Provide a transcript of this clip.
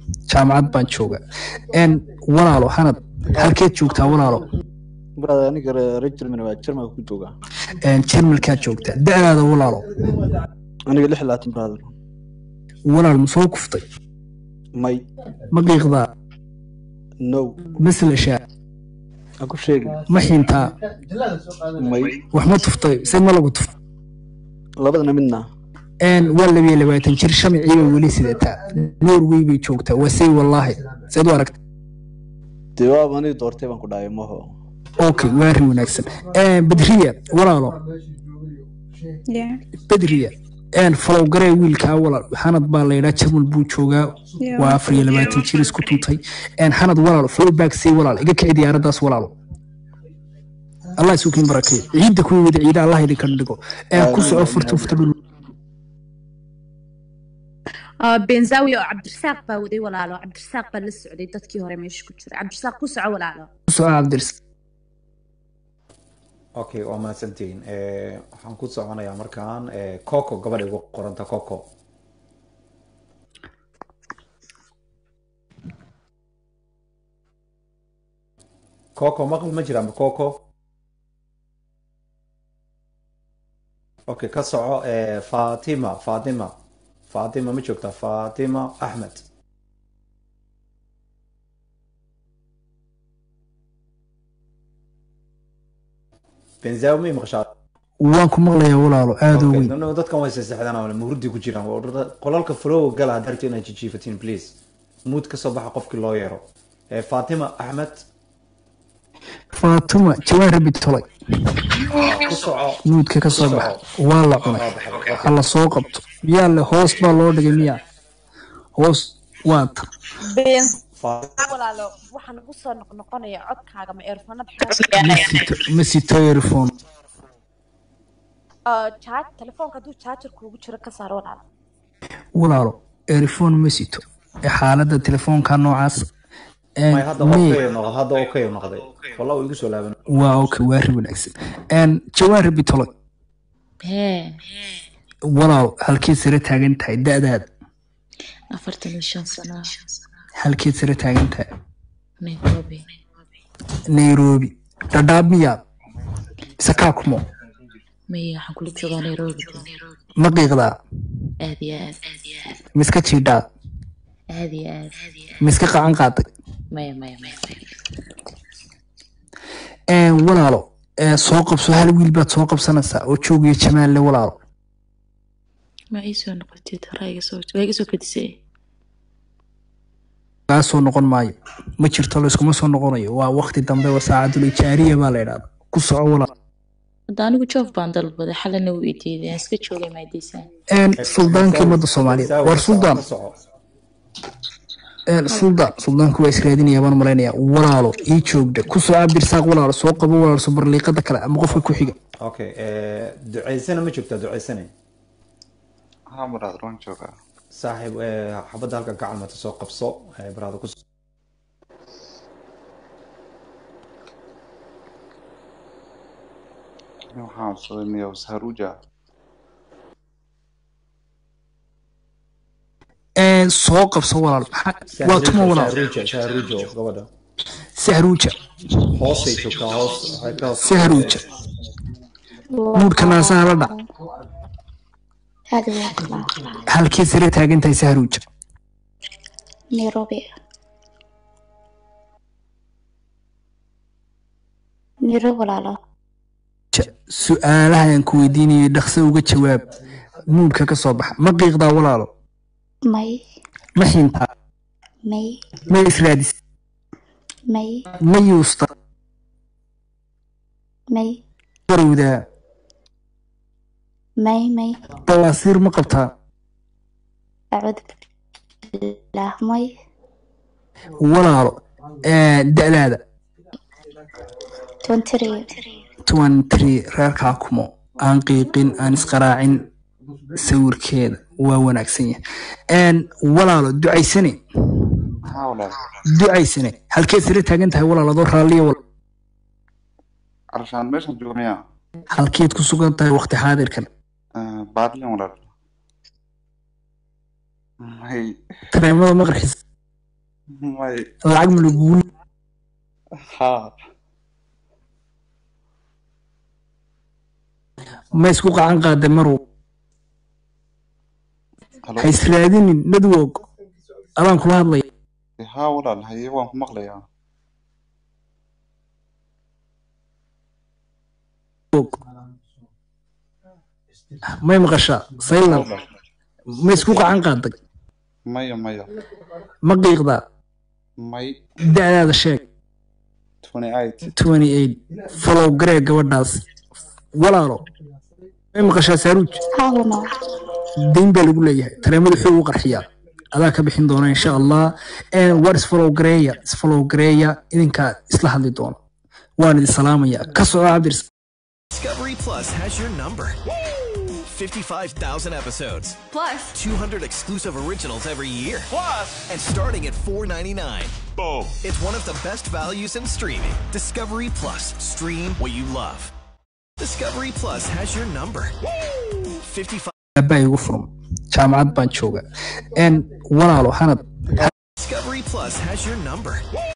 jaamacad baan jooga n walaalo hanad halkeed joogtaa walaalo brother aniga reer Germany waa Germany ku joogaa jermalkaad joogtaa da-daada walaalo aniga lix iyo labaatan brother walaal ma soo kuftay may ma qiiqdaa no maslashaa ha ku sheegin ma xiintaa may wax ma tuftay se ma lagu tuftay labadana midna n waa labiyo labaatan jir shamicii bay weli sidataa norway bay joogtaa waa say wallaahi seed u aragta dee waaba aniga doortay baan ku dhahay maho okay waa arrin wanaagsan badriya walaalo Yeah. badriya n falow garee wiilkaa walaal xanad baa laydhaa jarmal buu joogaa Yeah. waa afar iyo labaatan jir isku tuntay n xanad walaalo flowback say walaal iga kici diyaaraddaas walaalo allah isuukiin barakay ciidda kuwii wada ciida allah idinka dhigo n ku soco furta furta dhul Ah, benzawi oo cabdirasaaq baa waday walaalo cabdirasaaq baa la socday dadkii hore meesha ku jira cabdirasaaq ku soco walaalo ku soco cabdirs okay waa mahadsantihiin Eh, waxaan ku soconayaa markaan eh, coco gabadha igu qoranta coco coco maqal ma jira ma coco okay ka soco eh, fatima fatima fatima ma joogtaa fatima axmed benzawi may maqashaa waan ku maqlayaa walaalo aada u Okay, weyn no, no, dadkan way seexdaan oo murdi ku jiraan Waa orda- qolalka flow gala haddaad rabto inaad jijiifatiin please mood ka soo baxa qofkii loo yeero Eh, fatima axmed faatuma jawaar rabi tolay ku soco nuudka ka soo baxa waa la cunay hala soo qabto yaa le hoos baa loo dhigay miya hoos waa ta walaalo waxaan ugu soo noqnoqonaya codkaaga ma eerfanada ma sito ma sito earphone telefoonka hadduu jaajar kuugu jiro ka saar walaalo walaalo earphone ma sito ee xaaladda telefoonka noocaas Een, may hadda mee- okay noqday hadda okay noqday wallah uu igu soo laaban waa okay waa ri wanaagsan Een, jawaar rabi tolay hee walaal halkeed sare taagan tahay da-daada afartan iyo shan sano halkeed sare taagan tahay nairobi nairobi dhadhaab miyaa mise kaakumo maya waxaan kula joogaa nairobi ma qiiqdaa aad iyo aad miska jiidhaa aad iyo aad miska qacan qaaday maya maya maya maya Een, walaalo ee, soo qabso hal wiil baad soo qabsanaysaa oo joogiyo jamaalle walaalo ma ii soo noqotid horaa iga soo waa iga soo kadisay kaa soo noqon maayo ma jirto layskuma soo noqonayo waa waqti dambe waa saacadul ijaariya baa la idhahda ku soco walaal hadda anigu joof baan dalbaday xalana wuu ii diiday aan iska joogay maadiisaan Een, suldaankii ummadda soomaaliyeed war suldaan ka soco Een, suldaan suldaanku waa israadinaya baan malaynayaa walaalo ii joogda ku soo abdirsaaq walaalo soo qabo walaalo subarliiqada kale ama qofka ku xiga okay eh, duceysana ma joogtaa duceysane ها مراد روان جوجا saaxiib eh, xabadda halka gacalmata soo qabso eh, baraada ku waxaan codsaday miyaa saharuja Een, soo qabso walaalo Maxaa- waa tuma walaalo shahruuja shahruuja gabadha sahruuja hoosay joogtaa hoos waxay ka hoos sahruuja nuudhka naasaha la dhac هذا واقع halkii sare taagan tahay sahruuja نيروبي نيروبي ولا لا Ja- su-aalaha aan ku weydiinayay dhaqso uga jawaab nuudhka ka soo baxa ma qiiqdaa walaalo مي ma xiintaa مي ma israadis مي ma yuusta مي barowdaa مي مي bawaasiir ma qabtaa أعوذ بالله مي walaalo ee, da-daada تونتري twenty reerkaa kumo aan qiiqin aan isqaraacin sawirkeeda waa wanaagsan yahay Een, walaalo ducaysane ها ولا ducaysane halkeed sare taagan tahay walaal adoo raalliya wal علشان ماشان جوجا ميا halkeed ku sugan tahay waqti xaadirkan بعد لي ولا هي tareemada ma qarxis may lacag ma lagugu haa ma isku qacan qaada marow halo ha israadinin network adaan kula hadlaya haa walaal haye waan ku maqlayaa may maqashaa saylan ma isku qacan qaaday maya maya ma qiiqdaa may da'daada sheeg 28 28 follow garee gabadhaas walaalo may maqashaa saaruuj haa walaal dayn baa lagu leeyahay tareemada wuxuu u qarxiyaa adaa ka bixin doona insha allah waar isfollow gareeya isfollow gareeya idinkaa isla hadli doona waan idin salaamaya ka soco cabdirs Discovery Plus has your number. 55,000 episodes. Plus, 200 exclusive originals every year. Plus, and starting at $4.99. Boom. It's one of the best values in streaming. Discovery Plus. Stream what you love. Discovery Plus has your number. 55. aabaa igu furan jaamacad baan jooga n walaalo hanad Discovery Plus has your number.